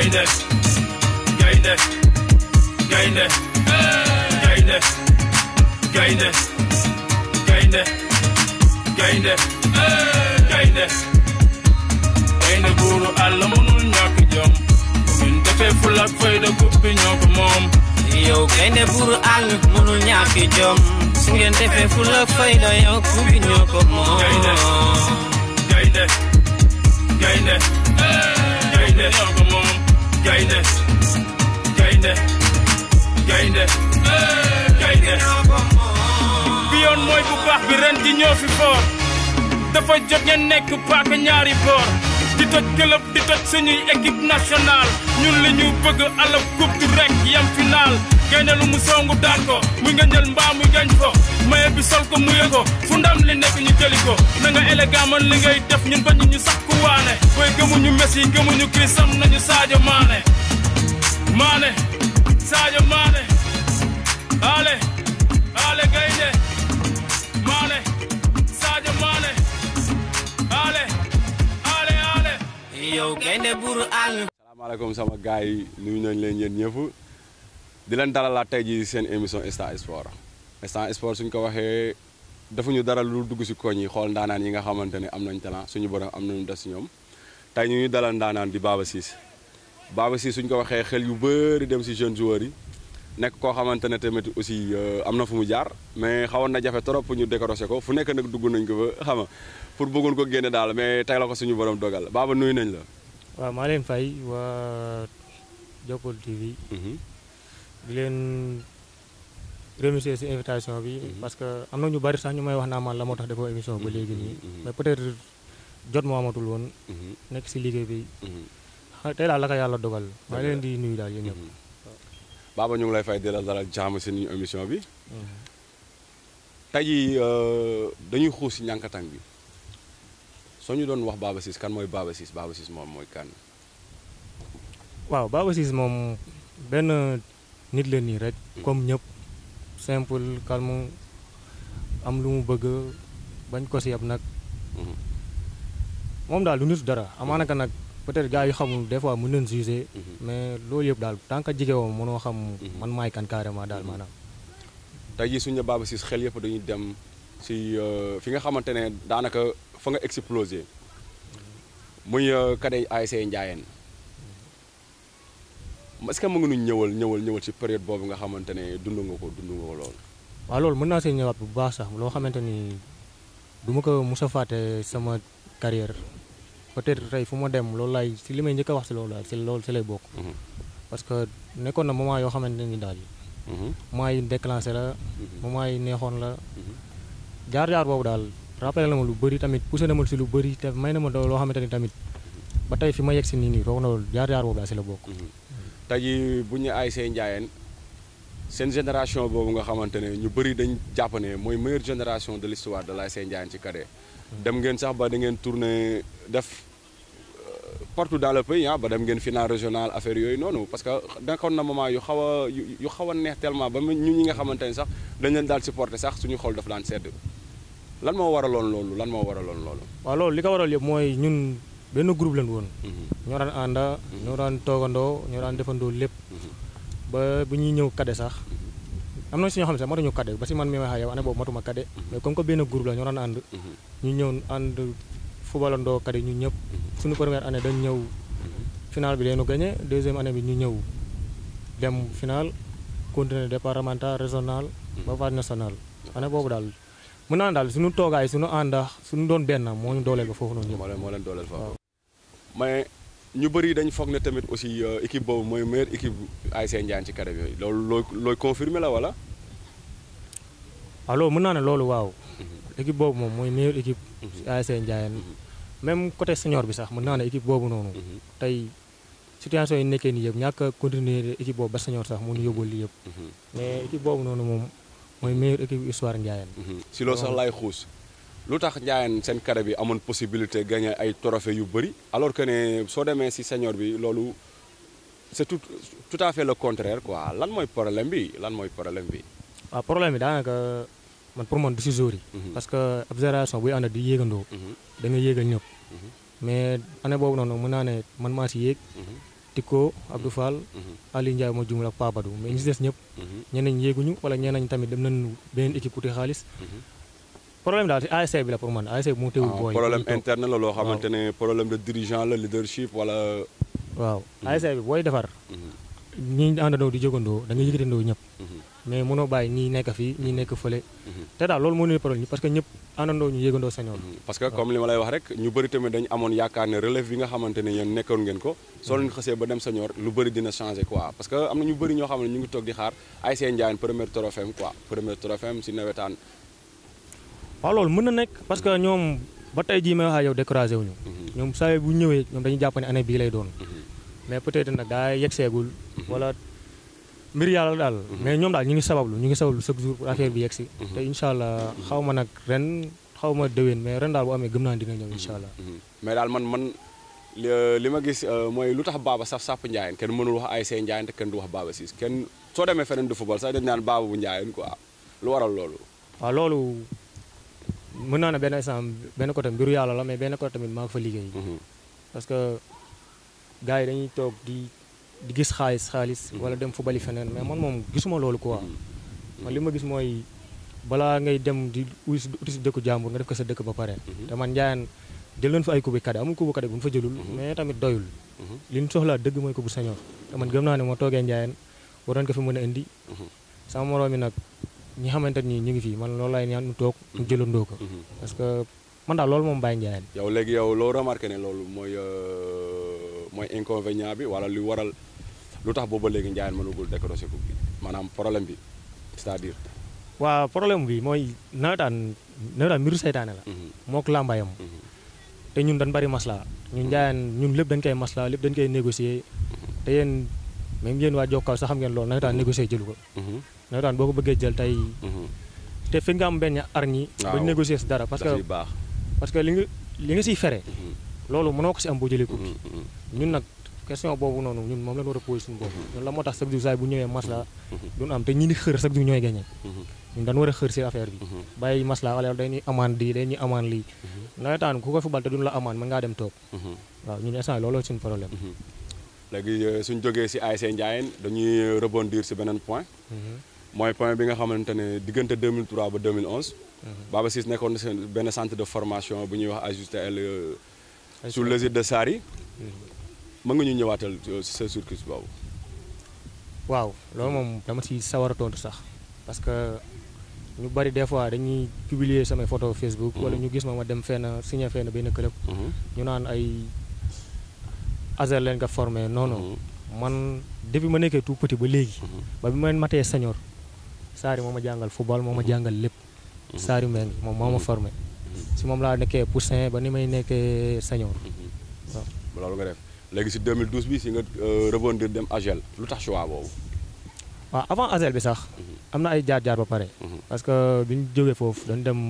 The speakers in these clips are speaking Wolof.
gaynde gaynde gaynde gaynde gaynde gaynde gaynde gaynde gaynde buuru àll mënul ñàkk jom ñun defee ful ak fayda coupe bi ñoo ko moom yow gaynde buuru àll mënul ñàkk jom su ngeen defee ful ak fayda yow ku bi ñoo ko moom gaynde gaynde gaynde gaynde ñoo ko moom gaynde gaynde gaynde gaynde bi yoon mooy bu baax bi ren di ñoo fi foor dafa jot ngeen nekk paaka ñaari boor di toj club di toj suñuy équipe nationale ñun li ñu bëgg alab coupe du rek yam final gaynde lu mu songu daan ko muy nga njël mbaa muy gañ ko maye bi sol ko muye ko fu ndam li nekk ñu jëli ko na nga élégant man li ngay def ñun bañu ñu sax ku waane booy gëmuñu Messi gëmuñu Chris am nañu Sadio Mané Mané Sadio Mané ale ale gaynde Mané Sadio Mané ale ale ale yow gaynde buuru àll salaamaaleykum sama gars yi nuyu nañ leen yéen ñëpp di leen dalalaat tey jii seen émission Star Sport Star Sport suñ ko waxee defuñu dara lu dugg si koñ yi xool ndaanaan yi nga xamante ne am nañ talent suñu borom am nañu des si ñoom tey ñu ngi dalal ndaanaan di Baba Ciss Baba Ciss suñ ko waxee xel yu bëri dem si jeunes joueurs yi nekk koo xamante ne tamit aussi am na fu mu jaar mais xawoon na jafe trop pour ñu décrocher ko fu nekk nag dugg nañ ko ba xam nga pour bëggoon ko génne daal mais tey la ko suñu borom dogal Baba nuyu nañ la. waaw maa leen fay waa Jokkul TV di leen remercier ci invitation bi parce que am na ñu bari sax ñu may wax naa man la moo tax defoo émission ba léegi nii mais peut-être jot moo amatul woon nekk ci liggéey bi xa- tey daal la ko yàlla dogal maa leen di nuyu daal yéen ñëpp Baba ñu ngi lay fay di la dalal jàmm si ñu émission bi tey jii dañuy xuus si ñànkatang bi soo ñu doon wax Baba Ciss kan mooy Baba Ciss Baba Ciss moom mooy kan. waaw Baba Ciss moom benn nit la nii rek comme ñëpp simple calme am lu mu bëgg bañ ko si yab nag moom daal du nit dara amaana ka nag peut-être gars yu xamul des fois mën nañ juger mais loolu yëpp daal tant que jige woo mënoo xam man maay kan carrément daal maanaam tey jii suñu ne Baba Ciss xel yëpp dañuy dem si fi nga xamante ne daanaka fa nga explosé muy kadey ASC Ndiayène est-ce que mu ngi nu ñëwal ñëwal ñëwal si période boobu nga xamante ne dund nga ko dund nga ko lool. waaw loolu mën naa see ñëwaat bu baax sax loo xamante ni du ma ko mos a fàtte sama carrière peut-être tey fu ma dem loolu laay si li may njëkk a wax si loolu daal si loolu si lay bokk parce que nekkoon na moment yoo xamante ni daal moment yi déclenché la moment yi neexoon la jaar-jaar boobu daal rappelé na ma lu bëri tamit poussé na ma si lu bëri te may na ma loo xamante ni tamit ba tey fi ma yegg si nii nii roog na loolu jaar-jaar boobu daal si la bokk tey jii bu ñu ASC Ndiayène seen génération boobu nga xamante ne ñu bëri dañ jàpp ne mooy meilleure génération de l'histoire de l'ASC Ndiayène ci cadet dem ngeen sax ba da ngeen tourné def partout dans le pays ah ba dem ngeen final régional affaire yooyu noonu parce que nekkoon na moment yu xaw a yu xaw a neex tellement ba ñu ñi nga xamante ne sax dañ leen daal supporter sax suñu xol daf daan sedd lan moo waraloon loolu lan moo waraloon loolu. waaw loolu li ko waral yëpp mooy ñun benn groupe lañ woon. ñoo daan ànda ñoo daan toogandoo ñoo daan defandoo lépp. ba bu ñuy ñëw kade sax am na si ñoo xam ne sax matuñu kade ba si man mi wax ak yow année boobu matuma kade mais comme que benn groupe la ñoo daan ànd. ñu ñëw ànd fubalandoo kade ñu ñëpp. suñu première année dañ ñëw final bi leenu gagné deuxième année bi ñu ñëw dem final continuer départemental régional. ba phase national année boobu daal. mën naa daal suñu toogaay suñu àndax suñu doon benn moo ñu dooleel ba foofu noonu moo leen moo leen dooleel foofu mais ñu bëri dañ foog ne tamit aussi équipe boobu mooy meilleure équipe ASC Ndiayène ci carré bi loolu looy looy confirmer la wala. waaw loolu mën naa ne loolu waaw. équipe boobu moom mooy meilleure équipe. ci ASC Ndiayène même côté senior bi sax mën naa ne équipe boobu noonu. tey situation yi nekkee nii yëpp ñàkk a continuer équipe boobu ba senior sax mu ñu yóbbul lii yëpp. mais équipe boobu noonu moom. mooy meilleure équipe histoire Ndiayène. si loolu sax laay xuus lu tax Ndiayène seen carré bi amoon possibilité gagner ay trophées yu bëri alors que ne soo demee si senior bi loolu c'est tout tout à fait le contraire quoi lan mooy problème bi lan mooy problème bi. waaw problème bi daanaka man pour man du si jour yi. parce que ab génération buy ànd di yéegandoo. da nga yéegal ñëpp. mais année boobu noonu mën naa ne man maa si yéeg. Tikko Abdou Fall Ali Ndiaye moo jumul ak Papadou mais ñi si des ñëpp ñeneen ñi yéeguñu wala ñeneen ñi tamit dem nañ beneen équipe uti xaalis problème daal si ASC bi la pour man ASC bi moo teewul booy problème ñu toog. interne la loo xamante ne problème de dirigeant la leadership wala. waaw ASC bi booy defar ñi àndandoo di jógandoo da nga yëkkatandoo ñëpp mais mënoo bàyyi ñii nekk fii ñii nekk fële te daal loolu moo ne problème parce que ñëpp àndandoo ñu yëgandoo senior parce que comme li ma lay wax rek ñu bëri tamit dañu amoon yaakaar ne relève bi nga xamante ne yéen nekkoon ngeen ko soo leen xasee ba dem senior lu bëri dina changé quoi parce que am na ñu bëri ñoo xam ne ñu ngi toog di xaar ASC Ndiayène premier trophée am quoi premier trophée am si nawetaan waaw loolu mën na nekk parce que ñoom ba tey jii may wax ak yow découragé wuñu ñoom saa bu ñëwee ñoom dañuy jàpp ne année bii lay doon mais peut-être nag daa yegseegul wala mbir yàlla daal mais ñoom daal ñu ngi sabablu ñu ngi sabablu chaque jour pour affaire bi yegsi te incha allah xaw ma nag ren xaw ma déwén mais ren daal bu amee gëm naa dina ñëw incha allah mais daal man man li li ma gis euh, mooy lu tax Baba saf sàpp Ndiayène kenn mënul wax ASC Ndiayène te kenn du wax Baba Ciss kenn soo demee feneen de football sax dañ naan Baba bu Ndiayène quoi lu waral loolu waaw loolu mën naa ne benn instant benn côté mbiru yàlla la mais benn côté tamit maa ngi fa liggéey parce que gars yi dañuy toog di di gis xaalis xaalis wala dem fu bali feneen mais man moom gisuma loolu quoi man li ma gis mooy balaa ngay dem di uti si uti si dëkku jàmbur nga def ko sa dëkk ba pare te man Ndiayène jël nañ fa ay kubi kade amul kubu kade bu ñu fa jëlul mais tamit doyul li ñu soxlaa dëgg mooy kubu senior te man gëm naa ne moo toogee Ndiayène waroon ko fi mën a indi sama moroom mi nag ñi xamante ni ñu ngi fii man loolu laay ñaan ñu toog ñu jëlandoo ko parce que man daal loolu moom bàyyi Ndiayène yow léegi yow loo remarqué ne loolu mooy euh, mooy inconvénient bi wala lu waral lu tax booba léegi Ndiayène mënugul décrocher coupe bi maanaam problème bi c'est-à-dire waaw problème bi mooy nawetaan nawetaan mbiru seytaane la mook làmbayam te ñun dañ bari masla ñun Ndiayène ñun lépp dañ koy masla lépp dañ koy négocier te yéen même yéen waa Jokkal sax xam ngeen loolu nawetaan négocier jëlu ko nawetaan boo ko bëggee jël tey te fi nga am benn arñi ba Waaw. négocier si dara parce daf que yi baax parce que li nga li nga siy fere loolu mënoo ko si am boo jëlee coupe bi ñun nag question boobu noonu ñun moom la ñu war a posé suñu bopp ñun la moo tax chaque jour saa bu ñëwee masla duñ am te ñi di xër chaque jour ñooy gagné ñun dañu war a xër si affaire bi bàyyi masla wala dañuy amaan lii dañuy amaan lii nawetaan ku ko fubal te duñ la amaan mën ngaa dem toog waaw ñun instant yii looloo suñu problème léegi euh, suñ jógee si ASC Ndiayène dañuy rebondir si beneen point mooy point bi nga xamante ne diggante 2003 ba 2011 Baba Ciss nekkoon na seen benn centre de formation bu ñuy wax AJUSTL euh, sous l'égide de Sary mën nga ñu ñëwaatal euh, si sa circuit boobu waaw loolu moom dama si sawar a tontu sax parce que ñu bari des fois dañuy publier samay photo Facebook wala ñu gis ma ma dem fenn signé fenn benn club ñu naan ay Azer leen nga formé non non man depuis ma nekkee tout petit ba léegi ba bi ma matee senior Sary moo ma jàngal football moo ma jàngal lépp Sary Mbengue moom moo ma formé si moom laa nekkee poussin ba ni may nekkee senior waaw loolu nga def léegi si 2012 bi si nga euh, rebondir dem AGEL lu tax choix boobu waaw avant Azel bi sax am na ay jaar-jaar ba pare parce que bi ñu jógee foofu dañu dem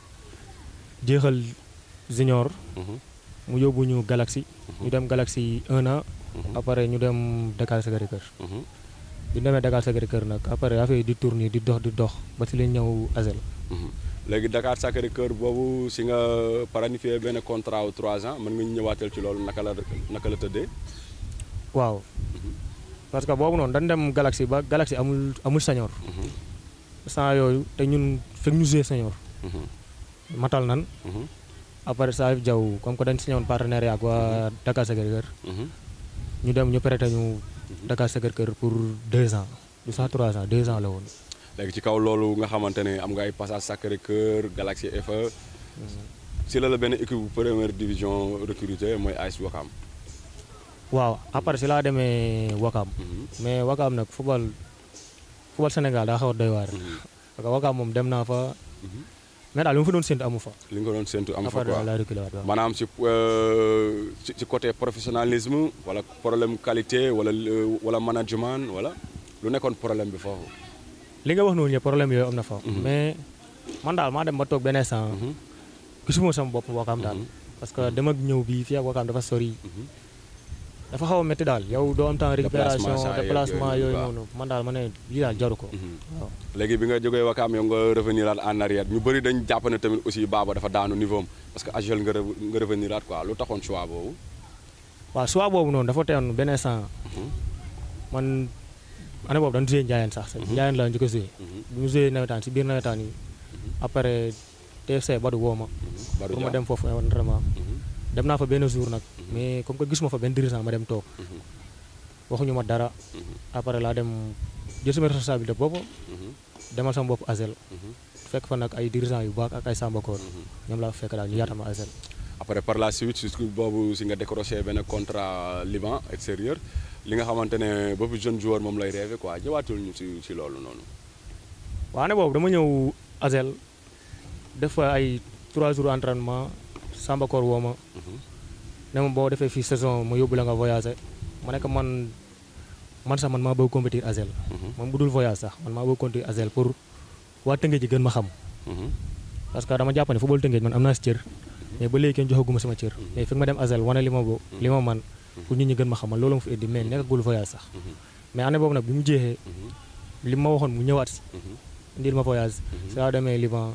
jeexal junior mu yóbbu ñu Galaxy ñu dem Galaxy un an après ñu dem Dakar Sacré-Cœur bi ñu demee Dakar Sacré-Cœur nag après affaire yi di tourner di dox di dox ba si lañ ñëw Azel léegi Dakar Sacré-Cœur boobu si nga planifié benn contrat wu 3 ans mën nga ñu ñëwaatal ci loolu naka la naka la tëddee waaw parce que boobu noonu dañ dem Galaxy ba Galaxy amul amul senior sans yooyu te ñun fekk ñu joué senior matal nan après Salif Diaw comme que dañ signé woon partenariat ak waa Dakar Sacré-Cœur ñu dem ñu prêté ñu Dakar Sacré-Cœur pour deux ans du sax trois ans deux ans la woon léegi ci kaw loolu nga xamante ne am nga ay passage Sacré-Cœur Galaxy FA si la la benn équipe bu première division recruté mooy AS Ouakam waaw après si laa demee Wakam mais Wakam nag football football Sénégal daa xaw a doy waar parce que Wakam moom dem naa fa mais daal li ma fa doon séntu amu fa li nga ko doon séntu am fa après quoi laa reculé waat waaw maanaam si euh, ci ci côté professionnalisme wala problème qualité wala euh, wala management wala lu nekkoon problème bi foofu li nga wax noonu yëpp problème yooyu am na fa mais man daal maa dem ba toog benn instant gisuma sama bopp Wakam daal parce que dem ak ñëw bi fii ak Wakam dafa sori dafa xaw a métti daal yow doo am temps récupération Déplacement saa yeeg déplacement yooyu, yooyu waaw. noonu man daal ma ne lii daal jaru ko waaw léegi bi nga jógee Wakaam yow nga revenir aat en arrière ñu bëri dañ jàpp ne tamit aussi Baba dafa daanu niveau am parce que AGEL nga re- nga revenir aat quoi lu taxoon choix boobu waaw soit boobu noonu dafa teewoon benn instant man année boobu dañu joué Ndiayène sax Ndiayène la njëkk a joué bu ñu joué nawetaan si biir nawetaan yi après TFC Badou woo ma Badou pour ma Dia. dem foofu entraînement dem naa fa benn jour nag mais comme que gisuma fa benn dirigeant ma dem toog waxuñu ma dara après laa dem jël sama responsabilité bopp demal sama bopp Azel fekk fa nag ay dirigeant yu baax ak ay sambakoor ñoom laa fa fekk daal ñu yaatal ma Azel après par la suite si boobu si nga décroché benn contrat Liban extérieur li nga xamante ne boobu jeune joueur moom lay rêvé quoi ñëwaatul ñu si si loolu noonu. waaw année boobu dama ñëw Azel def fa ay 3 jours entraînement sambakoor woo ma ne ma boo defee fii saison ma yóbbu la nga voyagé ma nekk man man sax man maa bëgg compétir Azel moom bu dul voyage sax man maa bëgg compétir Azel pour waa Tëngéej ji gën ma xam parce que dama jàpp ne football Tëngéej man am naa si cër mais ba léegi kenn joxaguma sama cër mais fekk ma dem Azel wane li ma bo li ma man pour nit ñi gën ma xamal loolu ma fi indi mais nekkagul voyage sax mais année boobu nag bi mu jeexee li ma waxoon mu ñëwaat si indil ma voyage si laa demee Liban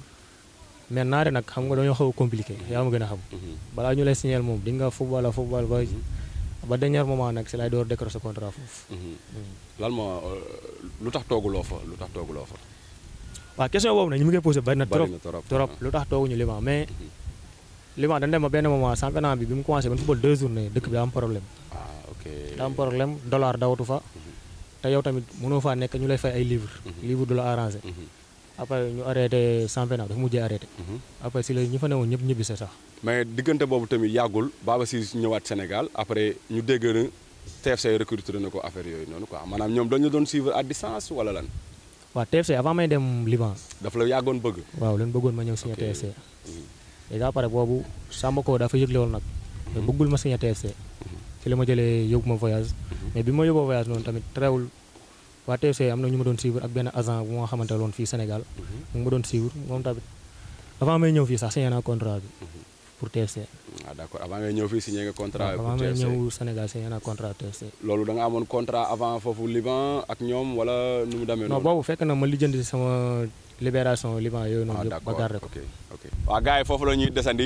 mais naare nag xam nga dañoo xaw a compliqué yaa ma gën a xam balaa ñu lay signaler moom di nga football a football ba ba dernier moment nag si lay door décrocher contrat foofu lan moo lu tax tooguloo fa lu tax tooguloo fa. waaw question boobu nag ñu ngi koy posé bari na trop bari na trop trop lu tax tooguñu Liban mais Liban dañ dem ba benn moment championnat bi bi mu commencé ban football deux journées dëkk bi daa am problème ah ok daa am problème dollar dawatu fa te yow tamit mënoo faa nekk ñu lay fay ay livre livre du la arrangé après ñu arrêté championnat dafa mujjee arrêté après si la ñi fa newoon ñëpp ñibbise sax mais diggante boobu tamit yàggul Baba Ciss ñëwaat Sénégal après ñu dégg na TFC recruté na ko affaire yooyu noonu quoi maanaam ñoom dañu doon suivre à distance wala lan waaw TFC avant may dem Liban daf la yàggoon bëgg. waaw leen bëggoon ma ñëw signé Ok. TFC déjà pare boobu Samba ko dafa yëgle woon nag mais bëggul ma signé TFC ci la ma jëlee yóbbu ma voyage mais bi ma yóbboo voyage noonu tamit terewul waa TFC am na ñu ma doon suivre ak benn agent bu ma xamante loon fii Sénégal mu ngi ma doon suivre moom tamit avant may ñëw fii sax signé naa contrat bi pour TFC ah d' accord avant ngay ñëw fii signé nga contrat avant pour may TFC ñëw Sénégal signé naa contrat TFC loolu da nga amoon contrat avant foofu Liban ak ñoom wala nu mu demee non noonu. boobu fekk na ma lijjanti sama libération Liban yooyu ah noonu d' yëpp ba accord garder ko ok ok. waa gars yi foofu la ñuy desandi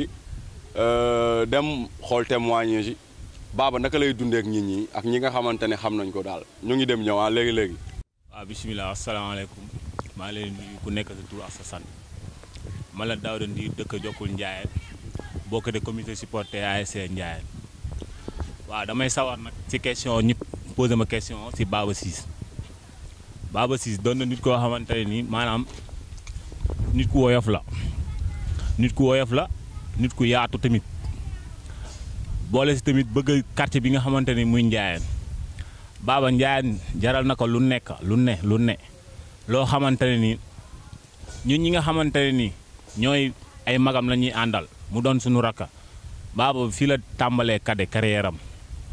euh, dem xool témoignage yi Baba naka lay dundee ak nit ñi ak ñi nga xamante ne xam nañ ko daal ñu ngi dem ñëw ah léegi léegi. waaw bisimilah asalaamaaleykum maa ngi leen di nuyu ku nekk sa tur ak sa sant man la Daouda Ndir dëkk Jokkul Ndiaye bokk de comité supporter ASC Ndiaye waaw damay sawar nag ci question ñëpp posé ma question ci Baba Ciss Baba Ciss doon na nit koo xamante ne nii maanaam nit ku woyof la nit ku woyof la nit ku yaatu tamit boole si tamit bëgg quartier bi nga xamante ni muy Ndiaye Baba Ndiaye jaral na ko lu nekk lu ne lu ne loo xamante ne ni ñun ñi nga xamante ne ni ñooy ay magam la ñuy àndal mu doon suñu rakka Baba fii la tàmbalee kade carrière am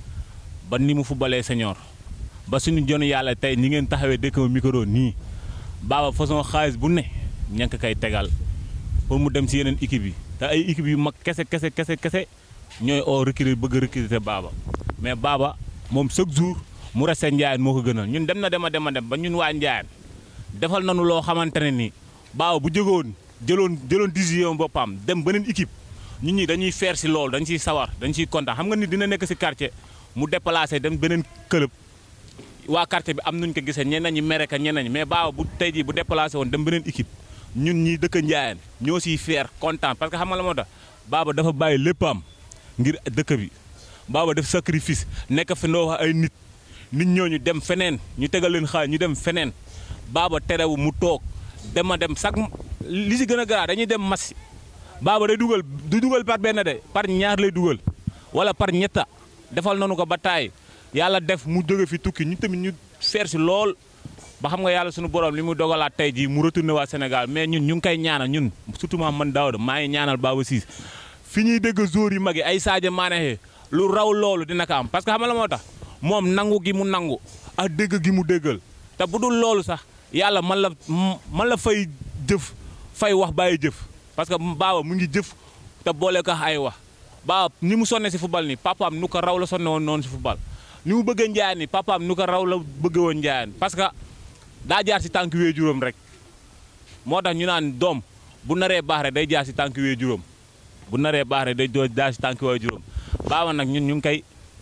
ba ni mu fubalee senior ba suñu jonu yàlla tey ñi ngeen taxawee dëkk ma micro nii Baba façon xaalis bu ne ñank kay tegal pour mu dem si yeneen équipe yi te ay équipe yu mag kese kese kese kese ñooy oo recruter bëgg a recruter Baba mais Baba moom chaque jour mu resté Ndiaye moo ko gënal ñun dem na dem a dem a dem ba ñun waa Ndiaye defal nañu loo xamante ne ni Baba bu jógoon jëloon jëloon décision boppam dem beneen équipe ñun ñi dañuy faire si loolu dañ ciy sawar dañ ciy kontaan xam nga ni dina nekk si quartier mu déplacé dem beneen club waa quartier bi am nuñ ko gisee ñeneen ñi mere ka ñeneen ñi mais Baba bu tey jii bu déplacé woon dem beneen équipe ñun ñi dëkk Ndiaye ñoo siy faire kontaan parce que xam nga la moo tax Baba dafa bàyyi léppam ngir dëkk bi Baba def sacrifice nekk fi ndoo wax ay nit nit ñooñu dem feneen ñu tegal leen xaal ñu dem feneen Baba terewu mu toog dem a dem sax li si gën a garaaw dañuy dem match Baba day dugal du dugal par benn de par ñaar lay dugal wala par ñetta defal nañu ko ba taay yàlla def mu jóge fi tukki ñu tamit ñu feer si lool ba xam nga yàlla suñu borom li mu dogalaat tey jii mu retourné waa Sénégal mais ñun ñu ngi koy ñaanal ñun surtout ma man Daouda maa ngi ñaanal Baba Ciss fi ñuy dégg joueurs yu mag yi ay Sadio Mané lu raw loolu dina ko am parce que xam nga la moo tax moom nangu gi mu nangu ak dégg gi mu déggal te bu dul loolu sax yàlla man la man la fay jëf fay wax bàyyi jëf parce que Baba mu ngi jëf te boole ko ay wax Baba ni mu sonne si football nii papaam nu ko raw la sonne woon noonu si football ni mu bëggee Ndiaye nii papaam nu ko raw la bëgge woon Ndiaye parce que daa jaar si tànk wee juróom rek moo tax ñu naan doom bu naree baax rek day jaar si tànk wee juróom bu naree baax rek day doo jaar si tànk wee juróom Baba nag ñun ñu ngi koy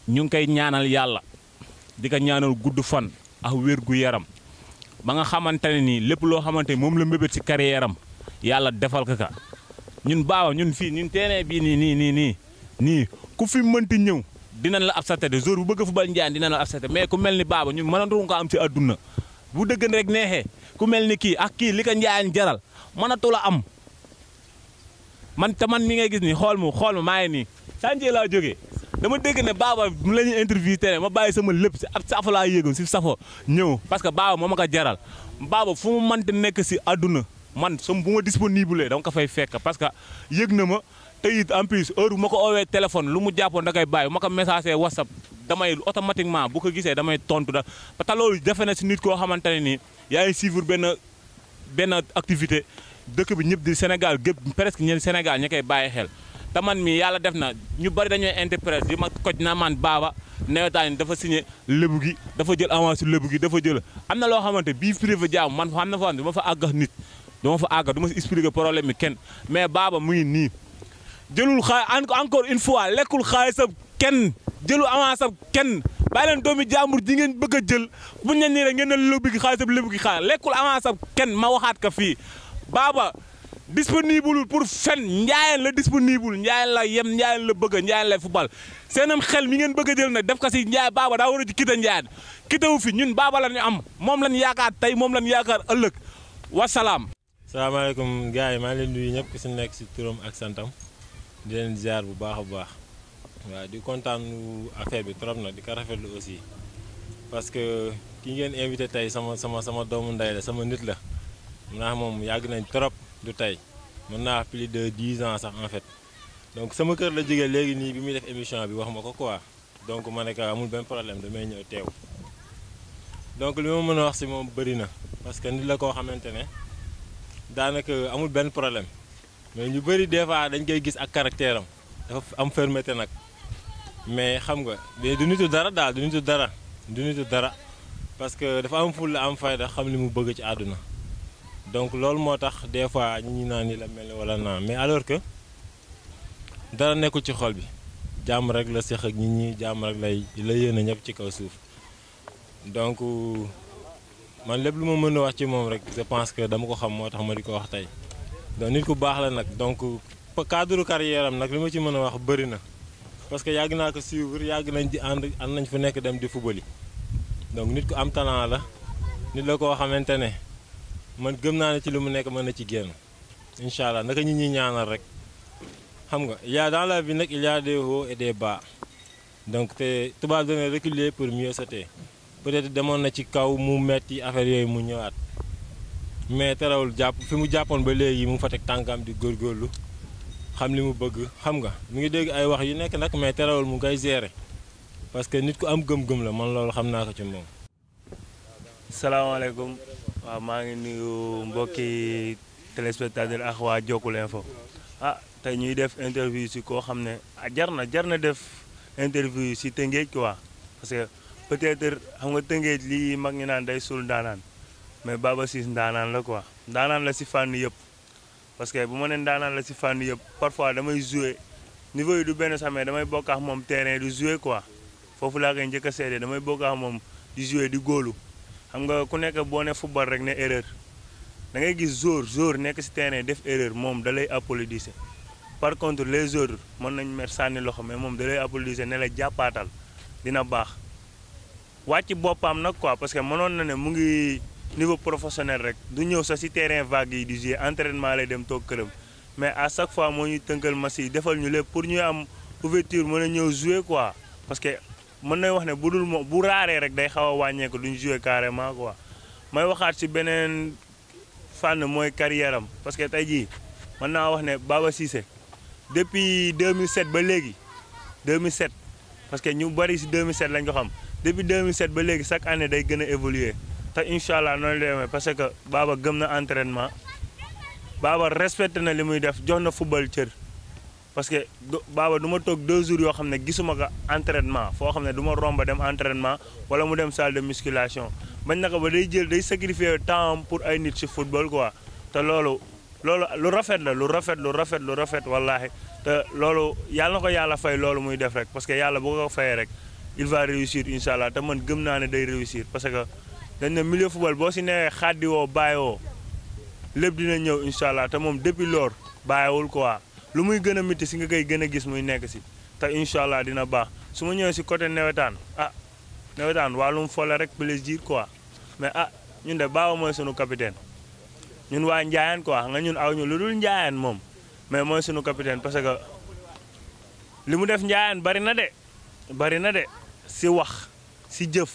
ñu ngi koy ñaanal yàlla di ko ñaanal gudd fan ak wér gu yaram ba nga xamante ne nii lépp loo xamante ni moom la mbébét si carrière am yàlla defal ko ka ñun baawa ñun fii ñun terrain bii nii nii nii nii nii ku fi mënti ñëw dinañ la absaté de jour bu bëgg football njaan dinañ la absaté mais ku mel ni baaba ñun mënatu ko am ci àdduna bu dëgg rek neexee ku mel ni kii ak kii li ko njaayan jaral mënatu la am man te man mi ngay gis nii xool mu xool ma maa ngi nii chantier laa jógee dama dégg ne baaba mu la ñuy interview tere ma bàyyi sama lépp si ab safo laa yéegoon si safo ñëw parce que baaba moo ma ko jaral baaba fu mu mënti nekk si àdduna man som bu ma disponible dama ko fay fekk parce que yëg na ma te it en plus heure bu ma ko oowee téléphone lu mu jàppoon da koy bàyyi bu ma ko message whatsapp damay automatiquement bu ko gisee damay tontu da te loolu defe na si nit koo xamante ne nii yaa ngi suivre benn benn activité dëkk bi ñëpp di Sénégal gépp presque ñeen Sénégal ña koy bàyyi xel te man mi yàlla def na ñu bari dañooy interprète di ma koj na man baaba nawetaan dafa signé lébu gi dafa jël avance lébu gi dafa jël am na loo xamante bii privé jaamu man xam na fa du ma fa àggax nit du ma fa àggax du ma si expliquer problème bi kenn mais baaba mu ngi nii jëlul xaay encore une fois lekkul xaalisam kenn jëlul avance am kenn bàyyi leen doomi jàmbur ji ngeen bëgg a jël bu ñu nii rek ngeen ne lébu gi xaalisam lébu gi xaar lekkul avance am kenn ma waxaat ka fii baaba disponible pour fen njaayeen la disponible njaayeen la yem njaayeen la bëgg njaayeen lay football seenam xel mi ngeen bëgg a jël nag def ko si njaay baaba daa war a ci kita njaayeen kitawu fi ñun baaba la ñu am moom lañ yaakaar tey moom lañ yaakaar ëllëg wasalaam. salaamaaleykum gars yi maa ngi leen nuyu ñëpp ku si nekk si turam ak santam di leen ziar bu baax a baax waaw di kontaan affaire bi trop na di ko rafetlu aussi parce que ki ngeen invité tey sama sama sama doomu ndey la sama nit la mun naa moom yàgg nañ trop du tey mën naa plus de dix ans sax en fait donc sama kër la jógee léegi nii bi muy def émission bi wax ma ko quoi donc ma ne ko amul benn problème damay ñëw teew donc li ma mën a wax si moom bëri na parce que nit la koo xamante ne daanaka amul benn problème mais ñu bëri des fois dañ koy gis ak caractère am dafa am fermeté nag mais xam nga mais du nitu dara daal du nitu dara du nitu dara parce que dafa am fulla am fayda xam li mu bëgg ci àdduna donc loolu moo tax des fois ñi naan ni la mel ni wala naa mais alors que dara nekkul ci xol bi jàmm rek la seq ak nit ñi jàmm rek lay la yéene ñëpp ci kaw suuf donc man lépp lu ma mën a wax ci moom rek je pense que dama ko xam moo tax ma di ko wax tey donc nit ku baax la nag donc cadre carrière am nag li ma ci mën a wax bëri na parce que yàgg naa ko suivre yàgg nañ di ànd ànd nañ fu nekk dem di fubali donc nit ku am talent la nit la koo xamante ne man gëm naa ne ci li mu nekk mën na ci génn incha allah naka ñi ñuy ñaanal rek xam nga il y a dans la vie nag il y a des hauts et des bas donc te tubaab dana reculer pour mieux sauter peut-être demoon na ci kaw mu metti affaire yooyu mu ñëwaat mais terewul jàpp fi mu jàppoon ba léegi mu fa teg tànkam di góorgóorlu xam li mu bëgg xam nga mu ngi dégg ay wax yu nekk nag mais terewul mu ngay gérer parce que nit ku am gëm-gëm la man loolu xam naa ko ci moom. salaamaaleykum waaw maa ngi nuyu mbokki téléspectateur ak waa Jokul Info ah tey ñuy def interview si koo xam ne ah jar na jar na def interview si Tëngéej quoi parce que peut-être xam nga Tëngéej lii mag ñi naan day suul ndaanaan mais Baba Ciss ndaanaan la quoi ndaanaan la si fànn yëpp parce que bu ma nee ndaanaan la si fànn yëpp parfois damay jouer niveau yi du benn sax mais damay bokk ak moom terrain du jouer quoi foofu laa koy njëkk a seede damay bokk ak moom di jouer di góolu xam nga ku nekk boo ne football rek ne erreur da ngay gis jour jour nekk si terrain def erreur moom da lay applaudir par contre les autres mën nañ mer sànni loxo mais moom da lay applaudir ne la jàppaatal dina baax wàcc boppam nag quoi parce que mënoon na ne mu ngi niveau professionnel rek du ñëw sax si terrain vague yi di jouer entraînement lay dem toog këram mais à chaque fois moo ñuy tënkal match yi defal ñu lépp pour ñuy am ouverture mën a ñëw jouer quoi parce que mën nañ wax ne bu dul moom bu raaree rek day xaw a wàññeeku duñ jouer carrément quoi may waxaat si beneen fànn mooy carrière am parce que tey jii mën naa wax ne Baba Cissé depuis 2007 ba léegi 2007 parce que ñu bari si 2007 lañ ko xam depuis 2007 ba léegi chaque année day gën a évoluer te incha allah noonu lay demee parce que Baba gëm na entraînement Baba respecté na li muy def jox na football cër parce que Baba du ma toog deux jours yoo xam ne gisuma ko entraînement foo xam ne du ma romba dem entraînement wala mu dem salle de musculation bañ na ko ba day jël day sacrifier temps pour ay nit si football quoi te loolu loolu lu rafet la lu rafet lu rafet lu rafet wallaahi te loolu yàlla na ko yàlla fay loolu muy def rek parce que yàlla bu ko fayee rek il va réussir incha allah te man gëm naa ne day réussir parce que dañ ne milieu football boo si newee xaddi woo bàyyi woo lépp dina ñëw incha allah te moom depuis loor bàyyiwul quoi lu muy gën a métti si nga koy gën a gis muy nekk si te incha allah dina baax su ma ñëwee si côté nawetaan ah nawetaan wàllum fole rek plaisir quoi mais ah ñun de baawa mooy sunu capitaine ñun waa Njaayaan quoi nga ñun aw ñu lu dul Njaayaan moom mais mooy sunu capitaine parce que li mu def Njaayaan bari na de bari na de si wax si jëf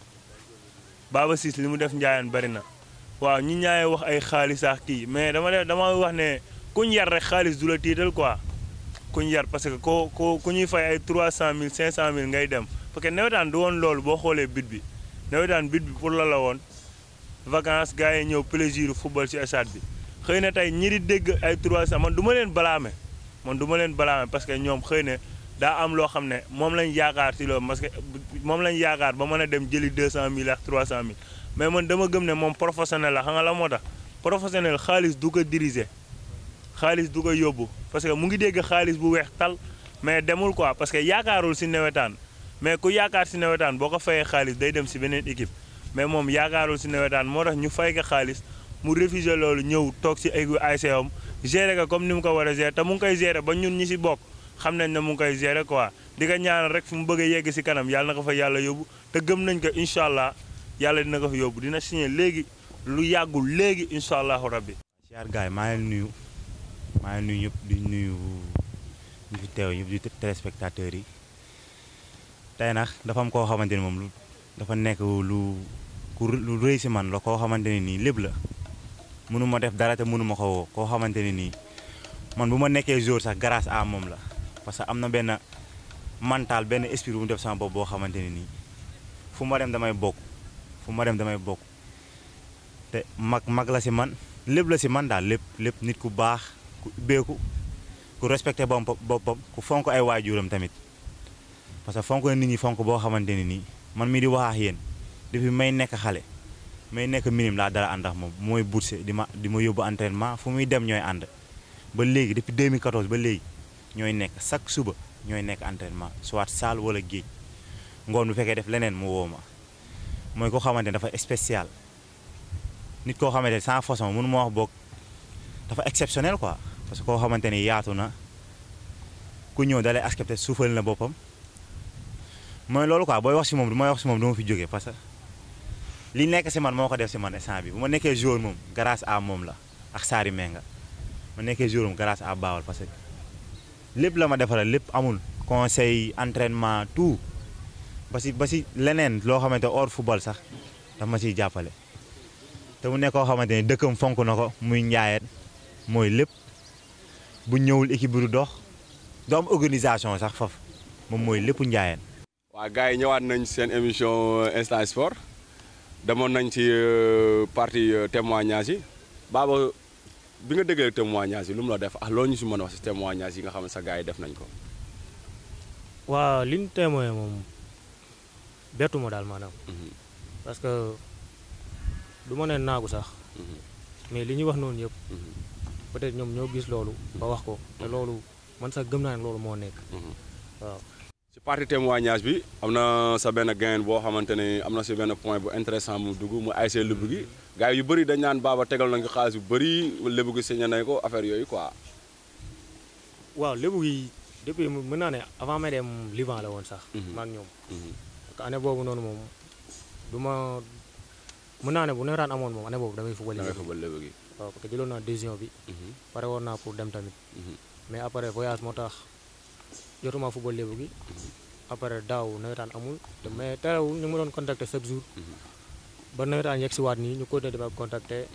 Baba Ciss li mu def Njaayaan bari na waaw ñi ñaay wax ay xaalis ak kii mais dama def dama wax ne kuñ yar rek xaalis du la tiital quoi kuñ yar parce que ko ko ku ñuy fay ay 300000 500000 ngay dem parce que nawetaan du woon loolu boo xoolee bit bi nawetaan bit bi pour la la woon vacances gars yi ñëw plaisir football ci stade bi xëy na tey ñi di dégg ay 300 man du ma leen balaame man du ma leen balaame parce que ñoom xëy na daa am loo xam ne moom lañ yaakaar ci loolu parce que moom lañ yaakaar ba mën a dem jëli 200000 ak 300000 mais man dama gëm ne moom professionnel la xam nga la moo tax professionnel xaalis du ko diriger xaalis du ko yóbbu parce que mu ngi dégg xaalis bu weex tal mais demul quoi parce que yaakaarul ci nawetaan mais ku yaakaar ci nawetaan boo ko fayee xaalis day dem ci beneen équipe mais moom yaakaarul ci nawetaan moo tax ñu fay ko xaalis mu réfugié loolu ñëw toog ci ay ASC am gérer ko comme ni mu ko war a gérer te mu ngi koy gérer ba ñun ñi ci bokk xam nañ ne mu ngi koy gérer quoi di ko ñaanal rek fi mu bëgg a yegg ci kanam yàlla na ko fa yàlla yóbbu te gëm nañ ko incha allah yàlla dina ko fa yóbbu dina signé léegi lu yàggul léegi incha allahu rabbi. siyaar gaay maa ngi nuyu maa ngi nuyu ñëpp di nuyu ñu fi teew ñëpp di téléspectateurs yi tey nag dafa am koo xamante ni moom lu dafa nekk lu ku lu rëy si man la koo xamante ne nii lépp la mënu ma def dara te mënu ma ko woo koo xamante ne nii man bu ma nekkee jour sax grâce à moom la parce que am na benn mental benn esprit bu mu def sama bopp boo xamante ne nii fu ma dem damay bokk fu ma dem damay bokk te mag mag la si man lépp la si man daal lépp lépp nit ku baax ku ubbeeku ku respecté boppam boppam ku fonk ay waajuram tamit parce que fonk na nit ñi fonk boo xamante ne nii man mii di wax ak yéen depuis may nekk xale may nekk minime laa dara ànd ak moom mooy bourse di ma di ma yóbbu entraînement fu muy dem ñooy ànd ba léegi depuis 2014 ba léegi ñooy nekk chaque suba ñooy nekk entraînement soit salle wala géej ngoon bu fekkee def leneen mu woo ma mooy koo xamante ne dafa spécial nit koo xamante ne sans façon mënu ma wax boog dafa exceptionnel quoi parce que koo xamante ni yaatu na ku ñëw dalay accepté suufal na boppam mooy loolu quoi booy wax si moom du may wax si moom du ma fi jógee parce que li nekk si man moo ko def si man instant bi bu ma nekkee jour moom grâce à moom la ak Saari Menga ma nekkee jour moom grâce à Bawal parce que lépp la ma defaral lépp amul conseil entraînement tout ba si ba si leneen loo xamante hors football sax daf ma siy jàppale te mu nekk koo xamante ni dëkkam fonk na ko muy njaayeen mooy lépp bu ñëwul équipe bi du dox du am organisation sax faf moom mooy lépp njaayeen waa gars yi ñëwaat nañ seen émission instant sport demoon nañ ci partie témoignage yi Baba bi nga déggee témoignage yi lu mu la def ah loo ñu si mën a wax si témoignage yi nga xam ne sa gars yi def nañ ko. waaw li ñu témoin moom bettu ma daal maanaam. parce que du ma ne naagu sax. mais li ñuy wax noonu yëpp. peut-être ñoom ñoo gis loolu. ba wax ko te loolu man sax gëm naa ne loolu moo nekk. waaw. ci partie témoignage bi am na sa benn gain boo xamante ne am na si benn point bu intéressant mu dugg mu ASC Lebougui gi gars yu bëri dañ naan Baba tegal nañ ko xaalis bu bëri Lebougui signé nañ ko affaire yooyu quoi. waaw Lebougui depuis mën naa ne avant may dem Liban la woon sax. maak ñoom. parce que année boobu noonu moom du ma mën naa ne bu nawetaan amoon moom année boobu damay football. damay football Lebougui. waaw parce que jëloon naa décision bi. pare woon naa pour dem tamit. mais après voyage moo tax. jotuma football Lebougui après daaw nawetaan amul mais terewul ñu ma doon contacter chaque jour ba nawetaan yegg si waat nii ñu continuer di ma contacter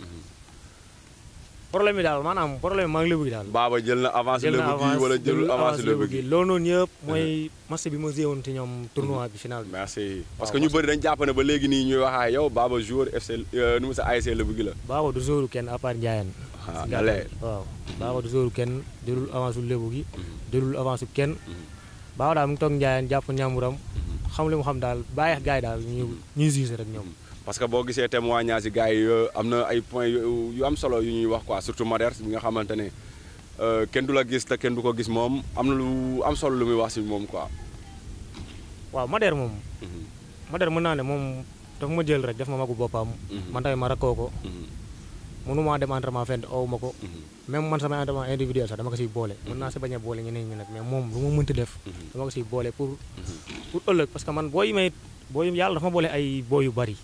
problème bi daal maanaam problème maa ngi Lebougui daal. Baba jël na avance Lebougui wala jëlul avance Lebougui loolu noonu yëpp mooy match bi ma joué woon ci ñoom tournoi bi final bi. merci parce que ñu bëri dañ jàpp ne ba léegi nii ñuy wax ak yow Baba joueur FC nu mu sa ASC Lebougui la. Baba du joueur kenn à part Ndiayane. ah na leer waaw Baba du joueur kenn jëlul avance su Lebougui jëlul avance su kenn. Baba daal mu ngi toog Ndiayane jàpp ñàmburam xam li mu xam daal bàyyi gars yi daal ñu ñuy gis rek ñoom. parce que boo gisee témoignage yi gars yi am na ay points yu am solo yu ñuy wax quoi surtout Maders bi nga xamante ne kenn du la gis te kenn du ko gis moom am na lu am solo lu muy wax si moom quoi. waaw Mader moom Mader mën naa ne moom dafa ma jël rek def ma magu boppam man tamit ma rakkoo ko mënumaa dem entraînement fenn ow ma ko même man samay entraînement individuel sax dama ko siy boole mën naa si bañ a boole ñeneen ñi nag mais moom lu ma mënti def dama ko siy boole pour pour ëllëg parce que man boo yi may boo yi yàlla dafa ma boole ay boo yu bari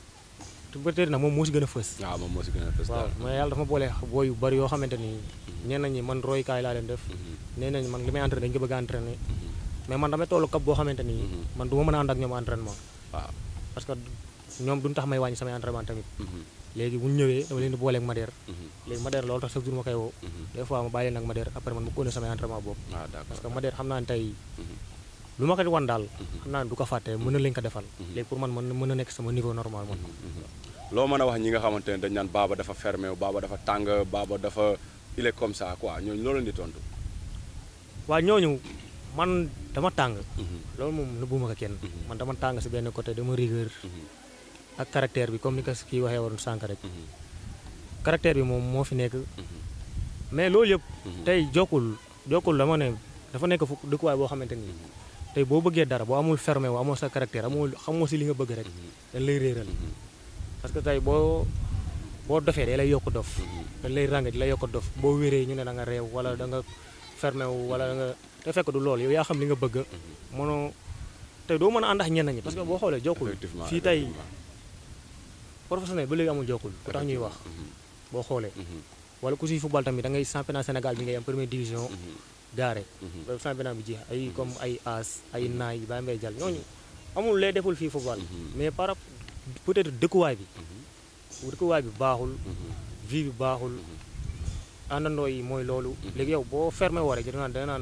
te peut-être nag moom moo si gën a fës waaw moom moo si gën a fës waaw mais yàlla dafa ma boole boo yu bari yoo xamante ni ñenn ñi man roykaay laa leen def nee nañ man li may entraîné dañu ko bëgg a entraîné mais man damay tollu kap boo xamante ni man du ma mën a ànd ak ñoom entraînement waaw parce que ñoom duñ tax may wàññi samay entraînement tamit léegi bu ñu ñëwee dama leen di booleeg Mader léegi Mader loolu tax chaque jour ma koy woo des fois ma bàyyi leen ak Mader après man ma continuer samay entraînement boobu waaw d'accord parce que Mader xam naa ne tey lu ma ko wan daal xam naa ne du ko fàtte mën na leen ko defal léegi pour man mën mën na nekk sama niveau normal man loo mën a wax ñi nga xamante ne dañ naan baaba dafa fermé baaba dafa tàng baaba dafa il est comme ça quoi ñooñu loolu leen di tontu waaw ñooñu man dama tàng loolu moom nëbbuma ko kenn man dama tàng si benn côté dama rigueur ak caractère bi comme ni ko kii waxee woon sànq rek caractère bi moom moo fi nekk mais loolu yëpp tey jokkul jokkul dama ne dafa nekk fu dëkkuwaay boo xamante ni tey boo bëggee dara boo amul fermé wu amoo sa caractère amoo xamoo si li nga bëgg rek dañ lay réeral parce que tey boo boo dofee day lay yokk dof dañ lay ràng di lay yokk dof boo wéree ñu ne da nga réew wala da nga fermé wu wala da nga te fekk du loolu yow yaa xam li nga bëgg mënoo tey doo mën a ànd ak ñenn ñi parce que boo xoolee jokkul effectivement fii tey professionnel ba léegi amul jokkul ku tax ñuy wax boo xoolee wala ku si football tamit da ngay championnat Sénégal bi ngay am première division gaare ba championnat bi jeex ay comme ay as ay naay ba mbay jàll ñooñu amul lay deful fii football mais par rapport peut-être dëkkuwaay bi dëkkuwaay bi baaxul vie bi baaxul àndandoo yi mooy loolu léegi yow boo fermé woo rek dina naan dina naan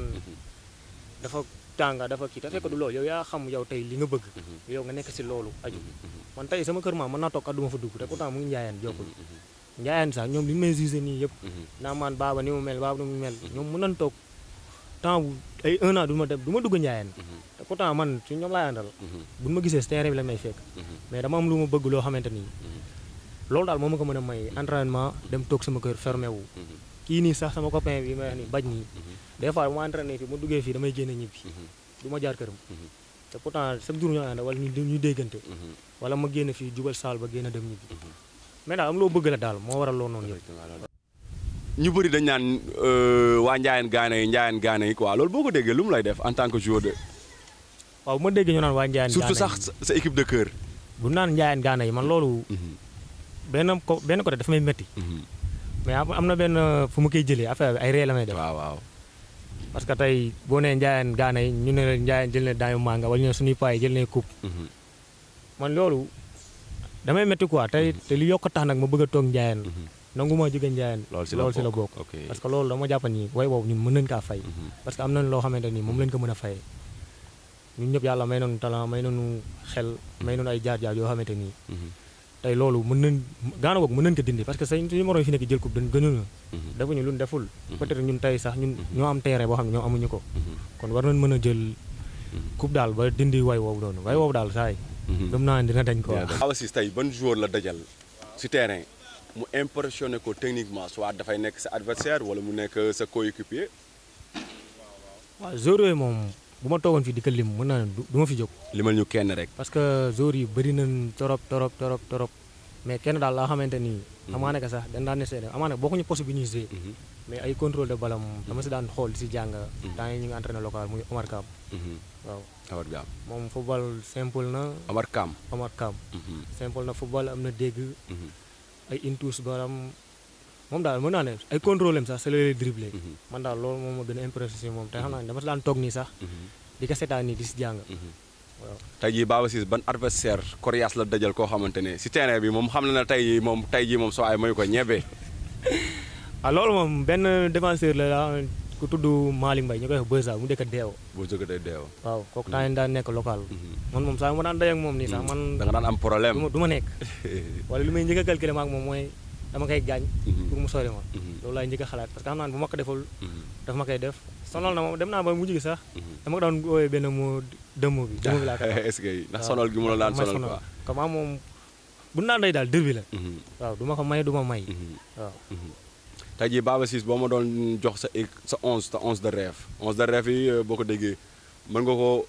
dafa tànga dafa kii te fekk du loolu yow yaa xam yow tey li nga bëgg yow nga nekk si loolu aju man tey sama kër maam mën naa toog adduma fa dugg te pourtant mu ngi njaayaan jokkul njaayaan sax ñoom li ñu may jugé nii yëpp naa man baaba ni mu mel baaba ni mu mel ñoom mën nañ toog temps bu ay un an du ma dem du ma dugg njaayaan te pourtant man su ñoom laay àndal buñ ma gisee si terrain bi la may fekk mais dama am lu ma bëgg loo xamante nii loolu daal moo ma ko mën a may entraînement dem toog sama kër fermé wu kii nii sax sama copain bi may wax nii baj nii des fois bu ma entraîné fii ma duggee fii damay génn ñibbi du ma jaar këram te pourtant chaque jour ñoo ànd wala ñu ñu déggante wala ma génn fii jubal saal ba génn dem ñibbi mais daal am loo bëgg la daal moo waral loolu noonu yëpp ñu bëri dañ naan waa Ndiayène Gana yi Ndiayène Gana yi quoi loolu boo ko déggee lu mu lay def en tant que joueur de waaw bu ma déggee ñu naan waa Ndiayène surtout Gana sax sa équipe de cœur bu naan Ndiayène Gana yi man loolu benn ko benn côté dafa may métti mais am am na benn fu ma koy jëlee affaire bi ay ree la may def waaw waaw parce que tey boo nee Ndiayène Gana yi ñu ne la Ndiayène jël na daayu manga wala ñu ne suñuy paa yi jël na coupe man loolu damay métti quoi tey te li yokk tax nag ma bëgg a toog Ndiayène nangu ma jóge Ndiayène loolu si la loolu si la bokk ok parce que loolu dama jàpp ni way boobu ñun mën nañ kaa fay parce que am nañ loo xamante ni moom lañ ko mën a fayee ñun ñëpp yàlla may nañu talent may nañu xel may nañu ay jaar-jaar yoo xamante nii tey loolu mën nañ gaana boog mën nañ ko dindi parce que say suñu moroom fi nekk jël coupe dañ gënuñu defuñu lu ñu deful peut-être ñun tey sax ñun ñoo am terrain boo xam ne ñoo amuñu ko kon war nañ mën a jël coupe daal ba dindi way woowu doonu way woowu daal saay gëm naa ne dina dañ ko Awa Ciss tey ban joueur la dajal si terrain mu impressionné ko techniquement soit dafay nekk sa adversaire wala mu nekk sa coéquipier waaw joueurs yooyu moom bu ma toogoon fii di ko lim mën naa ne du du ma fi jóg limal ñu kenn rek parce que joueurs yi bëri nañ torop torop torop torop mais kenn daal laa xamante ni amaana que sax dañ daan essayer amaana bokkuñu poste bi ñuy jouer mais ay contrôle de ballon dama si daan xool di si jàng temps yi ñu ngi entraîné local muy Omar Kam waaw Omar Gam moom football simple na Omar Kam Omar Kam simple na football am na dégg ay intus baram moom daal mën naa ne ay contrôle am sax c'est lay dribblé man daal loolu moom ma gën a impressionné si moom te xam naa ne dama si daan toog nii sax di ko seetaan nii di si jàng waaw tey jii Baba Ciss ban adversaire coriace la dajal koo xamante ne si terrain bi moom xam na ne tey jii moom tey jii moom soo ay mayu ko ñebe ah loolu moom benn défenseur la la ku tudd Malick Mbaye ñu koy wax Beza mu dëkk Deew boo jógee day deew waaw kooku temps daan nekk local man moom saa ma daan day ak moom nii sax man da nga daan am problème du ma du ma nekk wala lu may njëkk a calculer ma ak moom mooy dama koy gaañ pour mu sori ma loolu laay njëkk a xalaat parce que xam naa ne bu ma ko deful dafa ma koy def sonal na moom dem naa ba mujj gi sax dama ko daan woowee benn moo dëmm bi dëmm bi laa ko est-ce que ndax sonal gi mu la daan sonal quoi comme moom bu naan day daal dër bi la waaw du ma ko may du ma may waaw tey jii Baba Ciss boo ma doon jox sa sa onze sa onze de rêve onze de rêve yi boo ko déggee mën nga ko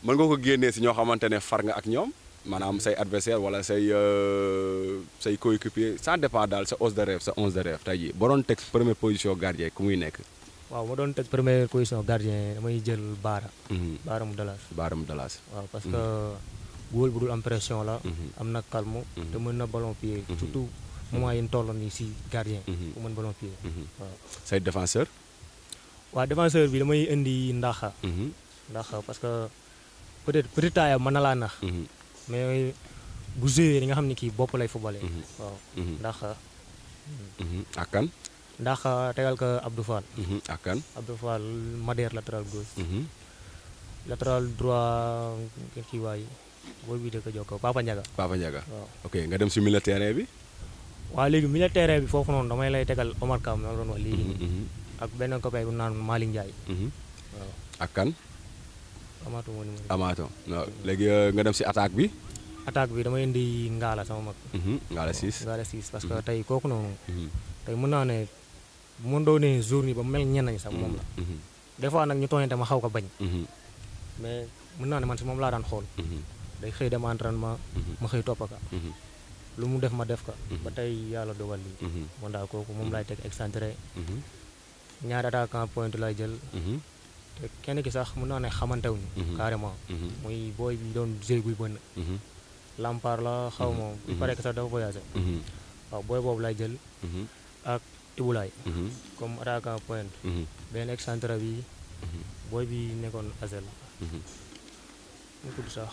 mën nga ko génnee si ñoo xamante ne far nga ak ñoom maanaam say adversaire wala say euh, say coéquipier ça dépend daal sa os de rêve sa onze de rêve tey jii boo doon teg première position gardien ku muy nekk. waaw ma doon tëj première position gardien damay jël baara baara mu dalas Baaram Dalas. waaw parce que góol bu dul am pression la Mhm. am na calme Mhm. te mën na ballon pied Mhm. surtout moment yi ñu toll nii si gardien Mhm. bu mën ballon pied Mhm. waaw say défenseur. waaw défenseur bi damay indi ndaxa Mhm. ndaxa parce que peut-être petit taille mën na laa nax Mhm. mais bu joué di nga xam ne kii bopp lay footballé Mhm. waaw Mhm. ndaxa Mhm. ak kan. ndaxa tegal ko Abdou Fall Mhm. ak kan. Abdou Fall Madère latéral gauche Mhm. latéral droit kii waay booy bi dëkk jokko Papa Ndiaga Papa Ndiaga. waaw ok nga dem si milieu terrain bi. waaw léegi milieu terrain bi foofu noonu damay lay tegal Omar Kam ma la doon wax léegi Mhm. nii Mhm. ak benn copain bu naan Malick Ndiaye Mhm. waaw ak kan. amaatuma numéro Amato non léegi euh, nga dem si attaque bi. attaque bi damay indi Ngala sama mag Mhm. nga la siis. Ngala 6 parce que tey kooku noonu Mhm. tey mën naa ne bu ma doonee jour ni ba mel ñenn ñi sax moom la Mhm. des fois nag ñu tooñante ma xaw ko bañ Mhm. mais mën naa ne man si moom laa daan xool Mhm. day xëy dem entraînement Mhm. ma xëy toppaka Mhm. lu mu def ma def ka Mhm. ba tey yàlla dogal lii Mhm. man daal kooku moom laay teg excentré Mhm. ñaari attaquant point lay jël Mhm. te kenn ki sax mën naa ne xamantewuñu Mhm. carrément Mhm. muy booy bi doon jëy buy bënn Mhm. Lampard la xaw ma il Mhm. paraît que sax dafa voyagé Mhm. waaw booy boobu lay jël Mhm. ak Ibulaay Mhm. comme attaquant point Mhm. benn excentré bi booy bi nekkoon Azel Mhm. mu tudd sax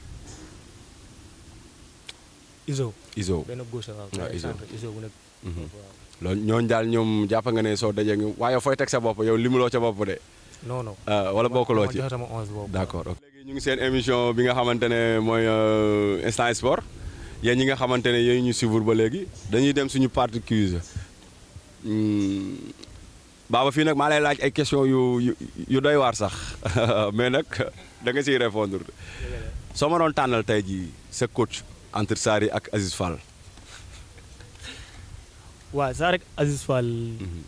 Iso Iso. benn gauche waaw waaw, benn Iso. excentré Iso bu nekk Mhm. waaw loolu ñooñu daal ñoom jàpp nga ne soo dajee ngi waaye fooy teg sa bopp yow limuloo ca bopp de. non non ah, wala bokkuloo dama ci. joxe sama onze boobu d'accord ok. léegi ñu ngi seen émission bi nga xamante ne mooy euh, instant sport yéen ñi nga xamante ne yéen ñu suivre ba léegi dañuy dem suñu partie quiz Hmm, Baba fii nag maa lay laaj ay question yu yu yu doy waar sax mais nag da nga siy répondre soo ma doon tànnal tey jii sa coach entre Sarri ak Aziz Fall. waaw saa rek Aziz Fall Mhm,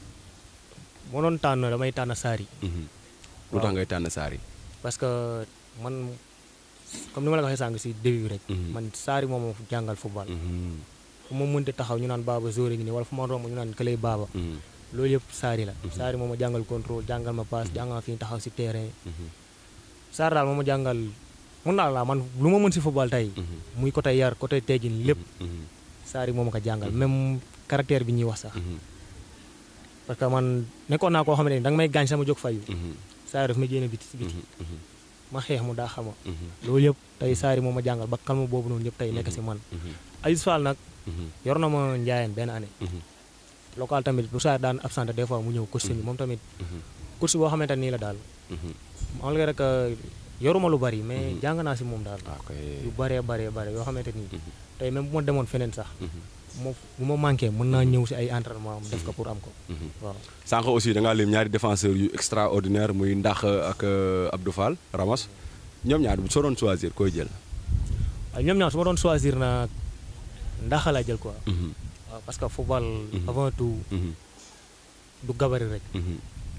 moo doon tànn damay tànn Sarri mhm. lu tax ngay tànn Sarri. parce que man comme ni ma la ko waxee sànq si début bi rek Mhm. man Sarri moom moo jàngal football Mhm, fu ma mënti taxaw ñu naan baaba zóore ngi nii wala fu ma romb ñu naan këlay baaba mhm, loolu yëpp Sarri la Sarri moom ma jàngal contrôle jàngal ma passe jàngal ma fi ñu taxaw si terrain mhm, Sarri daal moom ma jàngal mun naa la man lu ma mën si football tey mhm, muy côté yar côté teggin lépp mhm, Sarri moom ma ko jàngal même caractère bi ñuy wax sax mhm, parce que man nekkoon naa koo xam ne da nga may gaañ sama jóg fayu mhm, Sarri daf ma génne biti si biti mhm, mhm, ma xeex mu daa xama mhm, loolu yëpp tey Sarri moom ma jàngal ba kalma boobu noonu yëpp tey nekk si man mhm, Aziz Fall nag mhm, yor na ma njaayeen benn année mhm, local tamit bu Sarri daan absenté des fois mu ñëw coach bi moom tamit mhm, coach boo xamante nii la daal mhm. malgré rek yoruma lu bari mais jàng naa si moom daal Ah, ok. yu baree baree bare yoo xamante nii Mhm, tey même bu ma demoon feneen sax mhm, mo bu ma manqué mën naa ñëw si ay entraînement am def ko pour am ko mhm. waaw sànq aussi da ngaa lim ñaari défenseur yu extraordinaire muy Ndax ak euh, Abdou Fall Ramos ñoom ñaar bu soo doon choisir koy jël. waaye ñoom ñaar su ma doon choisir na ndax la jël quoi Mhm, waaw parce que football Mhm. avant tout mhm, du gabarit rek mhm,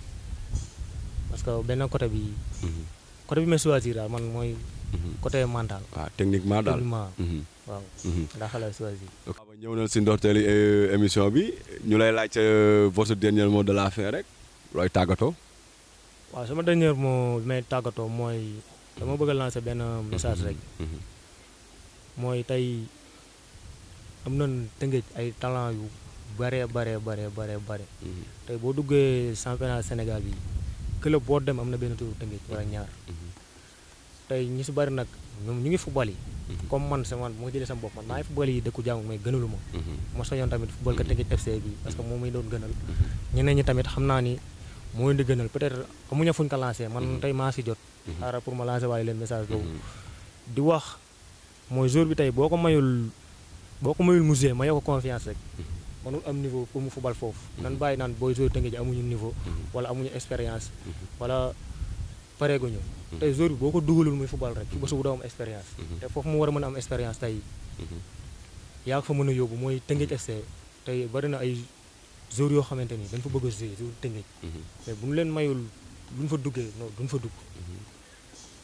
parce que benn côté bi mhm, côté bi may choisir daal man mooy mhm. côté mental waaw techniquement daal. techniquement Mhm, waaw mhm. ndax la choisir ok ba ñëw na si ndorteeli euh, émission bi ñu lay laaj euh, votre dernier mot de la fin rek looy tàggatoo. waaw sama dernier mot bi may tàggatoo mooy dama bëgg a lancer benn message rek Mhm, mooy tey am nañ tëngëj ay talent yu bare bare bare bare bare mhm, tey boo duggee championnat Sénégal bi club boo dem am na benn turu tëngëj wala ñaar mhm, tey ñu si bari nag ñoom ñu ngi football yi Mhm. comme man sama moo jëlee sama bopp man maa ngi football yi dëkku jàmm may gënalu ma mhm, ma soñoon tamit football ka tëngëj FC bi parce que moom muy doon gënal ñeneen ñi tamit xam naa ni moo leen di gënal peut-être amuñu fuñ ko lancé man tey maa si jot xaaral pour ma lancer waaye leen message boobu mhm, di wax mooy jour bi tey boo ko mayul boo ko mayul musée ma ko confiance rek mënul am niveau pour mu fubal foofu nan bàyyi naan booy jour tënge ji amuñu niveau wala amuñu expérience wala pareeguñu tey jour bi boo ko dugalul muy fubal rek ba subu doo am expérience te foofu mu war a mën a am expérience tey mhm, yaa ko fa mën a yóbbu mooy Tëngéej FC tey bari na ay joueurs yoo xamante ni dañ fa bëgg a jouer jour Tëngéej mhm, mais bu ñu leen mayul bu ñu fa duggee non duñ fa dugg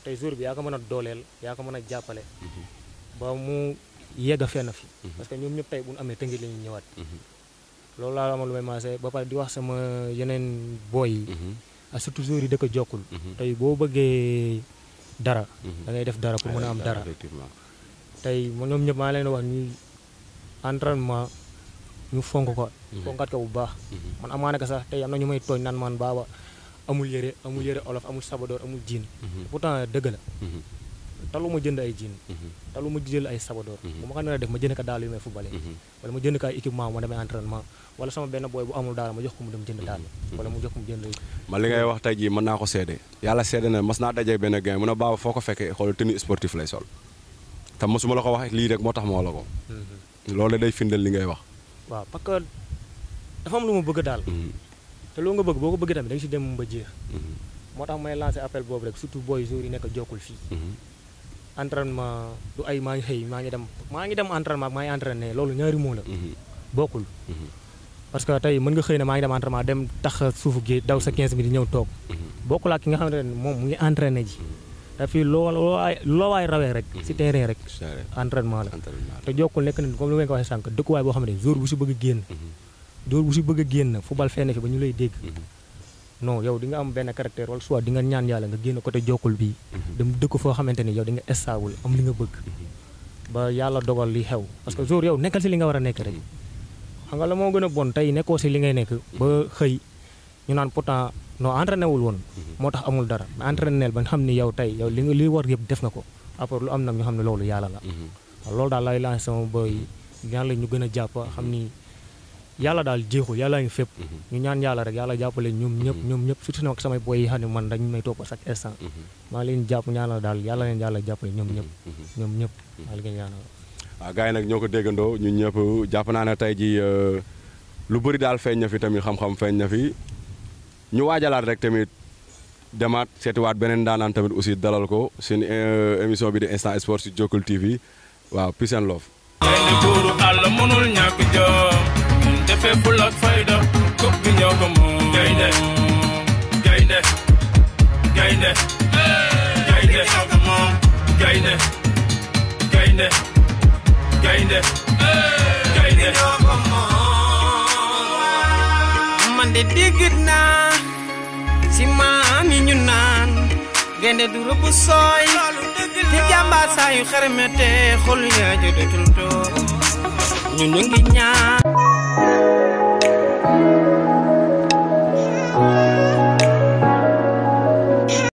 tey jour bi yaa ko mën a dooleel yaa ko mën a jàppale ba mu yegg a fenn fi parce que ñoom ñëpp tey bu ñu amee tëngi la ñuy ñëwaat loolu laa amal lu may maasee ba pare di wax sama yeneen booy yi ak surtout jour yi dëkk jokkul tey boo bëggee dara da ngay def dara pour mën a am dara effectivement tey mo ñoom ñëpp maa leen wax ñuy entraînement ñu fonk ko fonkat ko bu baax man amaana ko sax tey am na ñu may tooñ naan man baaba amul yëre amul yëre olof amul sabadoor amul jiin pourtant dëgg la talu ma jënd ay jiin talu ma jël ay sabadoor bu ma ko nar a def ma jënd ko daal yu may footballé wala ma jënd ko ay équipement ma demee entraînement wala sama benn booy bu amul daal ma jox ko mu dem jënd daal wala mu jox ko mu jënd man li ngay wax tey jii mën naa ko seede yàlla seede na mas naa dajee benn gain mun a baaba foo ko fekkee xool tenue sportif lay sol te mosuma la ko wax lii rek moo tax ma wax la ko loolu day firndeel li ngay wax waaw parce que dafa am lu ma bëgg daal te loo nga bëgg boo ko bëggee tamit da nga si dem ba jeex moo tax may lancé appel boobu rek surtout booy jour yi nekk jokkul fii entraînement du ay maa ngi xëy maa ngi dem maa ngi dem entraînement maa ngi entraîné loolu ñaari moo la bokkul parce que tey mën nga xëy ne maa ngi dem entraînement dem tax suufu géej daw sa 15 minutes ñëw toog bokkul ak ki nga xamante ne moom mu ngi entraîné ji te fii loo loo waay loo waay rawee rek si terrain rek entraînement la te jokkul nekk na comme li ma ko waxee sànq dëkkuwaay boo xam ne jour bu si bëgg a génn jour bu si bëgg a génn football fenn fi ba ñu lay dégg non yow di nga am benn caractère wala soit di nga ñaan yàlla nga génn côté jokkul bii dem dëkk foo xamante ni yow di nga stable am li nga bëgg ba yàlla dogal li xew parce que jour yow nekkal si li nga war a nekk rek xam nga la moo gën a bon tey nekkoo si li ngay nekk ba xëy ñu naan pourtant non entraîné wul woon moo tax amul dara mais entraîné ba nga xam ni yow tey yow li nga li war yëpp def nga ko après lu am nag ñu xam ne loolu yàlla la loolu daal lay lancé sama boy ñaan la ñu gën a jàpp xam ni yàlla daal jeexul yàlla ngi fépp ñu ñaan yàlla rek yàlla jàppale ñoom ñëpp ñoom ñëpp surtout nag samay boy yi xam ne man dañ may topp chaque instant maa ngi leen jàpp ñaanal daal yàlla leen yàlla jàppale ñoom ñëpp ñoom ñëpp maa ngi leen ñaanal waaw gars yi nag ñoo ko déggandoo ñun ñëpp jàpp naa ne tey ji lu bëri daal feeñ na fi tamit xam-xam feeñ na fi ñu waajalaat rek tamit demaat seetiwaat beneen daanaan tamit aussi dalal ko seen émission bi di instant sport si Jokkul TV waaw peace and love gaynde buuru àll mënul ñàkk jom ñun defee ful ak fayda kub bi ñoo ko moom gaynde gaynde gaynde gaynde ñoo ko moom gaynde gaynde gaynde gaynde man de dégg naa si maam yi ñu naan gaynde du rëbb sooy te jàmbaar saa yu xaramete xol yaa jëdatul toog ñu ñu ngi ñaan